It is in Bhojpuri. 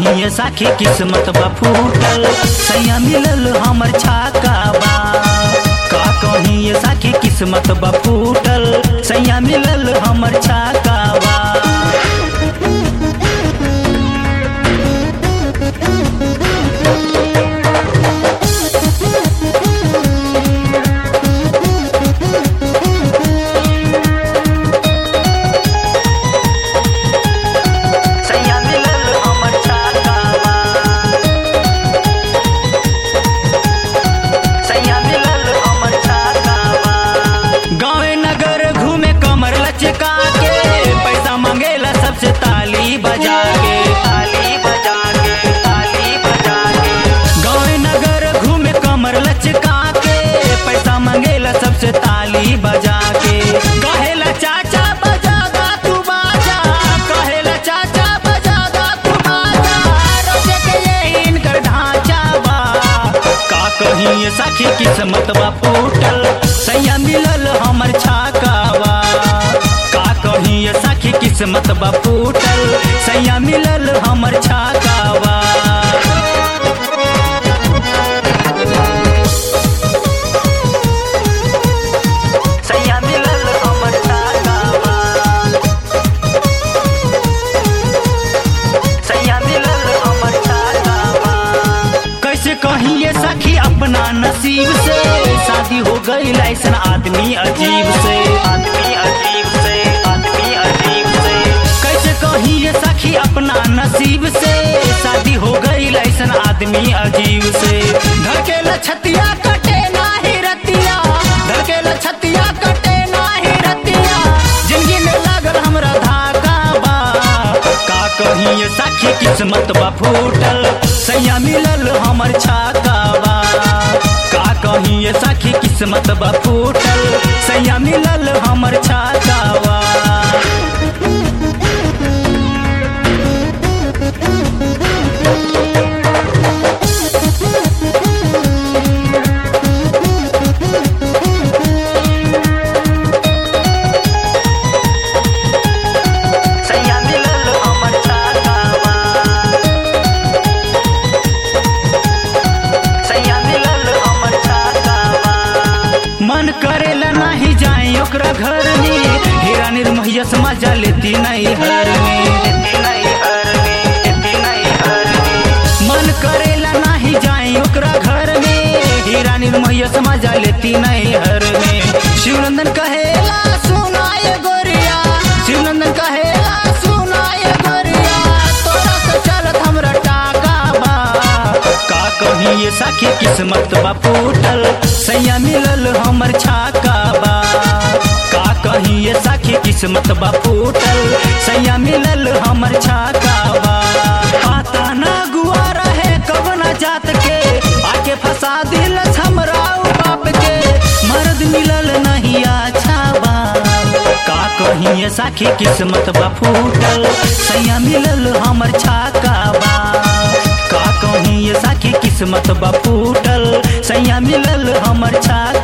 कहीं ये साखी किस्मत बा फूटल सैया मिलल हमर छाका बा का कहीं ये साखी किस्मत बा फूटल सैया मिलल हमर छाका बा सैया मिलल हमर छाका बा सैया मिलल हमर छाका बा गाँवे नगर घूमे कमर लचका के पैसा मांगेला सबसे ताली बजा के ताली बजा के ताली बजा के गाँवे नगर घूमे कमर लचका के पैसा मांगेला सबसे ताली बजा के कहेला चाचा बजा दा तू बाजा कहेला चाचा बजा दा तू बाजा रोजे के ये इनकर ढांचा बा का कहीं ये साखी किस्मत बा फूटल सैया मिलल हमर छाकावा का कहीं ये साखी किस्मत बा फूटल सैया मिलल हमर छाकावा सैया मिलल हमर छाकावा सैया मिलल हमर छाकावा कैसे कहीं ये सखी अपना नसीब से शादी हो गई ऐसा आदमी अजीब से आदमी अजीब से आदमी अजीब से कैसे कहीं ये सखी अपना नसीब से शादी हो गई ऐसा आदमी अजीब से धड़केला छतिया कटे नाही रतिया धड़केला छतिया कटे नाही रतिया जिंदगी में लागल हमरा धागा बा का कहीं ये साखी किस्मत बा फूटल सैया मिलल हमर छाकावा का कहीं ये साखी किस्मत बा फूटल सैया मिलल हमर छाकावा सैया मिलल हमर छाकावा सैया मिलल हमर छाकावा मन करेला नाही जाए ओकरा घर में हीरा निर्महिया मजा लेती नहीं हर में लेती नहीं हर में लेती नहीं हर में मन करेला नाही जाए ओकरा घर में हीरा निर्महिया मजा लेती नहीं हर में शिवनंदन कहेला सुनाए गोरिया शिवनंदन कहेला सुनाए गोरिया तोरा से चलत हमरा टाका बा का कहीं ये साखी किस्मत बा फूटल सैया मिलल हमर छाका बा का कहीं ये साखी किस्मत बा फूटल सैया मिलल हमर छाका बा पता ना गुआ रहे कब ना जात के आके फंसा दिल हमरा उ बाप के मर्द मिलल नहीं अच्छा बा का कहीं ये साखी किस्मत बा फूटल सैया मिलल हमर छाका बा का कहीं ये साखी किस्मत बा फूटल सैया मिलल हमर छाका